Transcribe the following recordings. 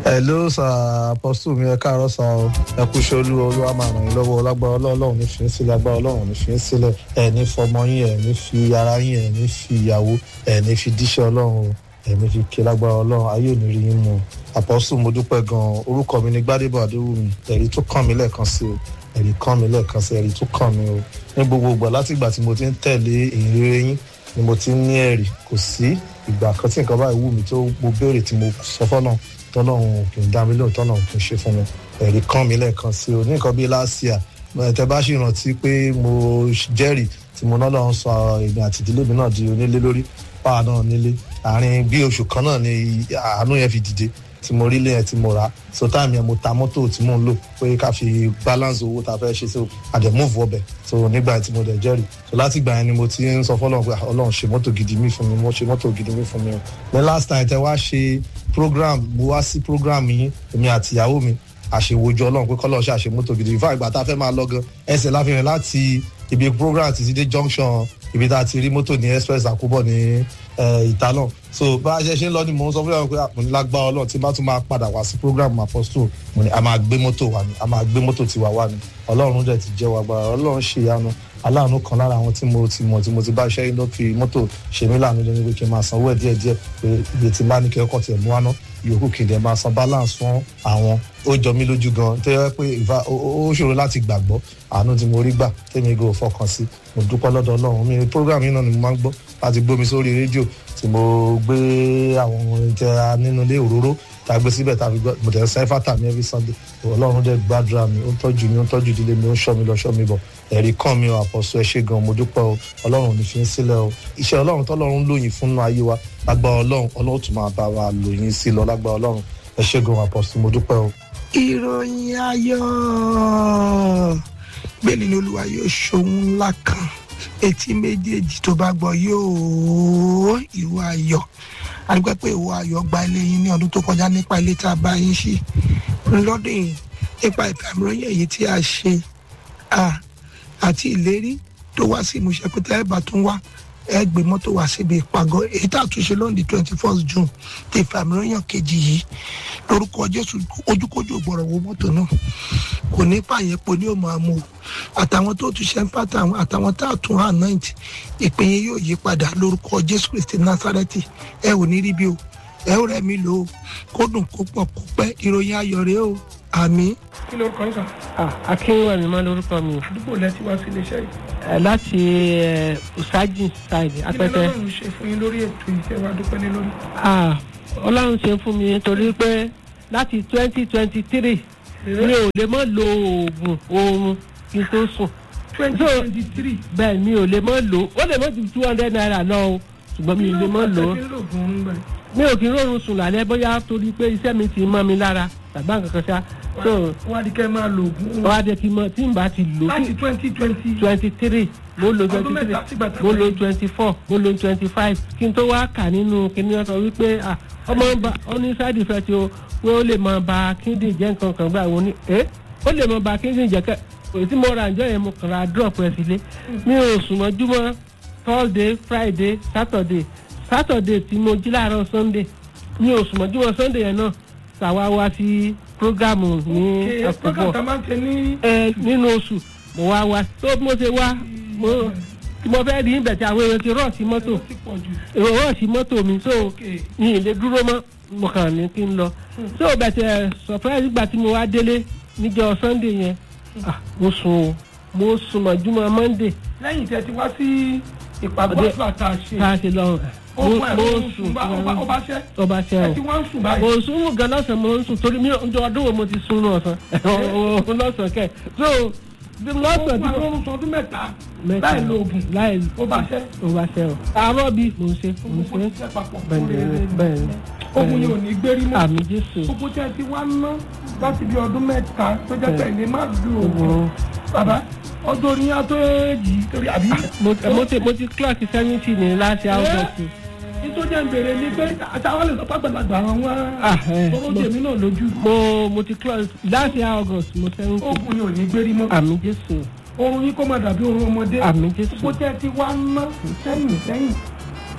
hello sir apostle mi ẹ káàárọ̀ sá o ẹ kú iṣẹ́ olú olúwa máa ràn yín lọ́wọ́ lágbára ọlọ́run ní fi ń sílẹ̀ agbára ọlọ́run ní fi ń sílẹ̀ ẹ ní fọmọ yín ẹ ní fi ara yín ẹ ní fi ìyàwó ẹ ní fi díṣẹ́ ọlọ́run o ẹ ní fi ké lágbára ọlọ́run ayé ò ní rí yín mu apostle mo dúpẹ́ gan-an orúkọ mi ní gbádébọ̀ adéwùmí ẹ̀rí tó kàn mí lẹ́ẹ̀kan sí o ẹ̀rí kàn mí lẹ́ẹ̀kan sí ẹ̀rí tó kàn mí o ní gbogbo ìgbà láti ìgbà tí mo ti ń tẹ̀lé ìrere yín ni mo ti ń ní ẹ̀rí kò sí ìgbà kan tí nǹkan báyìí wù mí tó mo béèrè tí mo sọ fọ́nà tọ́lọ́run kì í dá mi lóhùn tọ́lọ́run kì í ṣe fún mi ẹ̀rí kàn mí lẹ́ẹ̀kan sí o ní nǹkan bíi láṣìá tẹ bá ṣì rántí pé mo jẹ́rìí tí mo náà lọ́n sọ èmi àti ìdílé mi náà di onílé lórí páà náà nílé àárín bí oṣù kan náà ni àánú yẹn fi dìde tí mo rí lẹ́yìn tí mo rà so táàmì yẹn mo ta mọ́tò tí mò ń lò pé ká fi balance owó tá a fẹ́ ṣe so àdẹ̀múfù ọbẹ̀ so nígbà tí mo dẹ̀ jẹ́rìí so láti ìgbà yẹn ni mo ti ń sọ fọlọ́run pé ọlọ́run ṣe mọ́tò gidi mi fún mi mo ṣe mọ́tò gidi mi fún mi o ní last time tẹ wá ṣe program mo wá sí program yín èmi àti ìyàwó mi àṣewòjọ ọlọ́run pé kọ́lọ́ ṣe àṣe mọ́tò gidi ìfá ìgbà tá a fẹ́ máa lọ gan ẹsẹ̀ láfihàn láti ibi program ti ti dé junction ibi tá a ti rí mọ́tò ní express àkúbọ̀ ní ìta náà so bá a ṣe ṣe ń lọ ni mò ń sọ fún yàrá pé mo ní lágbára ọlọ́run tí bá tún máa padà wá sí program apostle mo ní a máa gbé mọ́tò wá ni a máa gbé mọ́tò tiwa wá ni ọlọ́run dẹ̀ ti jẹ́ wa gbára ọlọ́run ṣe ìyanu aláàánú kan lára àwọn tí mo ti mọ̀ tí mo ti bá iṣẹ́ yín ló fi mọ́tò ṣe mí láàánú lónìí pé kí n máa sanwó ẹ̀ díẹ̀díẹ̀ pé ibi tí n bá ní kí ọkọ̀ tiẹ̀ mú wá náà yòókù kì í dẹ̀ máa san balance fún àwọn ó jọ mí lójú gan tó yẹ pé ìfà ó ṣòro láti gbàgbọ́ àánú tí mo rí gbà tèmi gò fọkàn sí mo dúpẹ́ lọ́dọ̀ ọlọ́run mi program yìí náà ni mo máa ń gbọ́ láti gbómi sórí rédíò tí mo gbé àwọn ìjẹ nínú ilé òróró tá a gbé síbẹ̀ tá a fi gbọ́ mo tẹ̀ ń sẹ́fà tà mí every sunday ọlọ́run dẹ̀ gbàdúrà mi ó ń tọ́jú mi ó ń tọ́jú ìdílé mi ó ń ṣọ́ mi lọ ṣọ́ mi bọ̀ ẹ̀rí kàn mí o àpọ̀sọ ẹ ṣé gan mo dúpẹ́ o ọlọ́run ò ní fi ń sílẹ̀ o iṣẹ́ ọlọ́run tọ́lọ́run lóyìn fún ayé wa lágbára ọlọ́run ọlọ́run tún máa bá wa lóyìn sí lọ lágbára ọlọ́run ẹ ṣé gan àpọ̀sọ mo dúpẹ́ o. ìròyìn ayọ̀ gbẹ̀lì ni olúwa yóò ṣohun ńlá kan etí méjèèjì tó bá gbọ́ yóò ìwọ ayọ̀ àdúgbò pé ìwọ ayọ̀ gba ilé yín ní ọdún tó kọjá nípa ilé tá a bá yín ṣí lọ́dún yìí nípa ìfàmìlóyìn èyí tí a ṣe àti ìlérí tó wá sí ìmúṣẹ pé tẹ́lẹ̀ bá tún wá ẹ gbé mọ́tò wá síbi ìpàgọ́ èyí tá a tún ṣe lónìí twenty first june ti ìfàmìlóyìn kejì yìí lórúkọ jésù ojúkójú ògbọ̀rọ̀ wo mọ́tò náà kò ní pààyẹ́pọ̀ ní òmò àmọ́ àtàwọn tó tún ṣe ń pàtà àtàwọn tá a tún anoint ìpín yẹn yóò yí padà lórúkọ jésù kristi nasareti ẹ ò ní rí bí o ẹ ò rẹ mi lò ó kó dùn kó pọ̀ kó pẹ́ ìròyìn ayọ̀ rèé o àmì. kí lorúkọ yín sàn. akínwẹ̀mí máa lórúkọ mi. àdúgbò lẹ́tí wá sí iléeṣẹ́ yìí. Eh, láti eh, usaji side kí ni apẹtẹ. ọlọ́run ṣe fún yín lórí ètò ìfẹ́ wa dúpẹ́ lé lórí. Ah, ọlọ́run ṣe fún mi torí pé láti twenty twenty three mi ò lè mọ́ lo oògùn oorun kí n tó sùn. twenty twenty three. bẹ́ẹ̀ mi ò lè mọ́ lò ó ó lè mọ́ ju two hundred naira lọ o ṣùgbọ́n mi ò lè mọ́ lò ó mi ò kí ń rọrùn sùn lálẹ́ bóyá torí pé iṣẹ́ mi ti mọ́ mi lára tàbí nǹkan kan ṣá. so wọ́n á di kẹ́ máa lo oògùn. wọ́n á jẹ́ kí n mọ tí n bá ti lò láti twenty twenty. twenty three mo lo Ọdún twenty mẹ́ta three sígbà tí mo wọ́n lo yí. twenty four mo lo twenty five kí n tó wá kà nínú kíní wọn sọ wípé ah, ọmọ ń ba ó ní side effect o pé ó lè máa ba kíndìn jẹ́ nǹkan kan gbà wọ́n ní ẹ́ ó lè máa ba kíndìn jẹ́ kẹ́ èyí tí mo ra ǹjọ́ yẹn mo kàn ra drop ẹ̀ sílé mi ò sùn mọ́júmọ́ thursday friday saturday saturday tí mo jí láàárọ̀ sunday mi ò sùn mọ́júmọ́ sunday yẹn náà tàwa wá sí programu ní Ṣé program tá a ọ̀pọ̀ máa ń ṣe ní. ẹ nínú oṣù mo wá wá tó bí mo ṣe wá mo tí mo fẹ́ rí ibẹ̀ tí àwọn èèyàn ti rọ̀ sí mọ́tò ó ti pọ̀ jù. èrò rọ̀ sí mọ́tò mi so Okay. mi ì lè dúró mọ́ mo kàn ní kí n lọ so bẹ̀tẹ̀ surprise gbà tí mo wá délé níjọ́ sunday yẹn ah, mo sùn o mo sùn mọ́júmọ́ monday lẹ́yìn tí ẹ ti wá sí ìpàgọ́ Ọdẹ- àgbà tá a ṣe. tá a ṣe lọ ó mo pa ẹ̀ mo ó sùn sùn bá ó bá ṣẹ́. ọba ṣe ẹ o ti wá ń sùn báyìí. mo sùn mú gan lọ́sàn-án mo ń sùn torí mi ò ọdún wo mo ti sùn ní ọ̀sán lọ́sàn-án kẹ̀ so bí ó lọ́sàn-án fún tí mo àwọn oṣù ọdún mẹ́ta mẹ́ta láì lo oògùn. láì ó bá ṣẹ́. ó bá ṣe o àárọ̀ bí mo ń ṣe mo ń gbogbo ṣe iṣẹ́ papọ̀. bẹ́ẹ̀ ni bẹ́ẹ̀ ni ogun yìí ò ní gbérí mọ́. àmì jésù gbogbo tí ẹ ti wá ná láti bí ọdún mẹ́ta tó jẹ́ pé ilé má dùn oògùn. Oògùn. bàbá ọdún orin yá tó èjì torí àbí. mo mo ti mo ti clock seventy ní láti august nítorí ẹ̀ ń bèrè ni pé àtàwọn lè sọ pé àgbàlagbà àwọn wá. Ah, eh, tóró mo- jèmí náà lójú. mo mo ti clock láti august mo seventy ogun yìí ò ní gbérí mọ́. àmì jésù oorun yín kó má dàbí oorun ọmọdé. àmì jésù gbogbo tí ẹ ti wá ná sẹ́yìn sẹ́yìn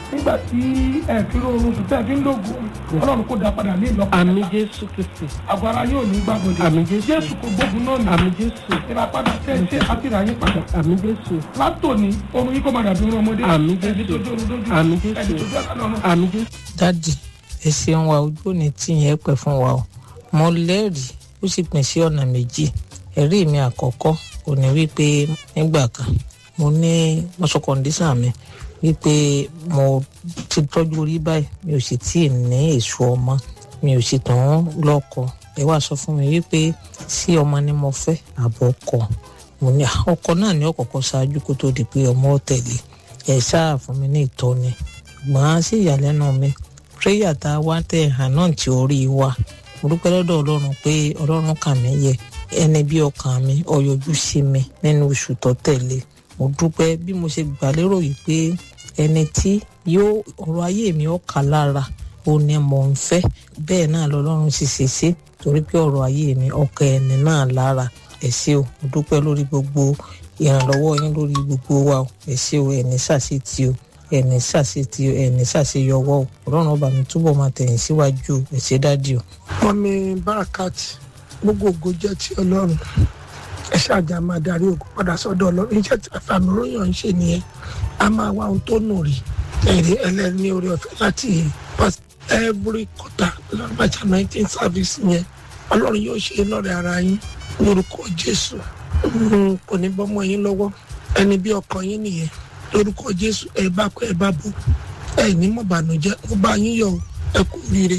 nígbà tí ẹ fi rọrùn sùn tẹ́ ẹ fi ń lògùn ọlọ́run kò dá padà ní ìlọ́pọ̀ àmì jésù kristi àgọ́ ara yóò ní gbàgbọ́dé Àmín Jésù. jésù kò gbógun náà ní àmì jésù ìràpadà tẹ́ ẹ ṣe àti ìràyìn padà àmì jésù látòní orun yìí kò máa dàbí orun ọmọdé Àmín ẹni Jésù. tó dé orun dójú Àmín Jésù. ẹni tó dé ọ̀la lọ́run àmì jésù. dádì ẹ ṣeun wa ojú òní tí yẹn pẹ́ fún wa o mo lẹ́rìí ó sì pín sí ọ̀nà méjì ẹ̀rí mi àkọ́kọ́ kò ní wípé nígbà kan mo ní mọ́sọ̀ kọ́ndíṣàn mi wípé mo ti tọ́jú orí báyìí mi ò sì tí ì ní èso ọmọ mi ò sì tàn lọ́kọ ẹ wá sọ fún mi wípé sí ọmọ ni mo fẹ́ àbọ̀ ọkọ mo ní "Ah, ọkọ náà ní ọ̀kọ̀ọ̀kan ṣáájú kó tó di pé ọmọ ó tẹ̀lé ẹ ṣáà fún mi ní ìtọ́ni ṣùgbọ́n sí ìyàlẹ́nu mi prayer tá a wá tẹ̀ hàn náà tí orí wa mo dúpẹ́ lọ́dọ̀ ọlọ́run pé ọlọ́run kà mí yẹ ẹni bí ọkàn mi ọyọjú sí mi nínú oṣù tó tẹ̀lé mo dúpẹ́ bí mo ṣe gbà lérò yìí pé ẹni tí yóò ọ̀rọ̀ ayé mi ó kà lára ó ní mò ń fẹ́ bẹ́ẹ̀ náà lọ́lọ́run sì ṣe ṣe torí pé ọ̀rọ̀ ayé mi ọkọ ẹni náà lára ẹ ṣé o mo dúpẹ́ lórí gbogbo ìrànlọ́wọ́ yín lórí gbogbo wa o ẹ ṣé o ẹni ṣàṣetì o ẹni ṣàṣetì o ẹni ṣàṣeyọwọ́ o ọlọ́run ọba mi túbọ̀ máa tẹ̀yìn síwájú o ẹ ṣé dádì o. mọ́mí barakat gbogbo ògo jẹ́ ti ọlọ́run ẹ ṣáàjà máa darí ògo padà sọ́dọ̀ ọlọ́run iṣẹ́ tí àfàmì ròyìn ń ṣe nìyẹn a máa wá ohun tó nù rí ẹ̀rí ẹlẹ́ni orí ọ̀fẹ́ láti pass every quarter lọ́gbàjà nineteen service yẹn ọlọ́run yóò ṣe lọ́rẹ̀ ara yín lórúkọ jésù Mm, kò ní bọ́mọ yín lọ́wọ́ ẹni bí ọkàn yín nìyẹn lórúkọ jésù ẹ bá kọ ẹ bá bọ ẹ ní mọ̀bànújẹ́ ó bá yín yọ ẹ kú rire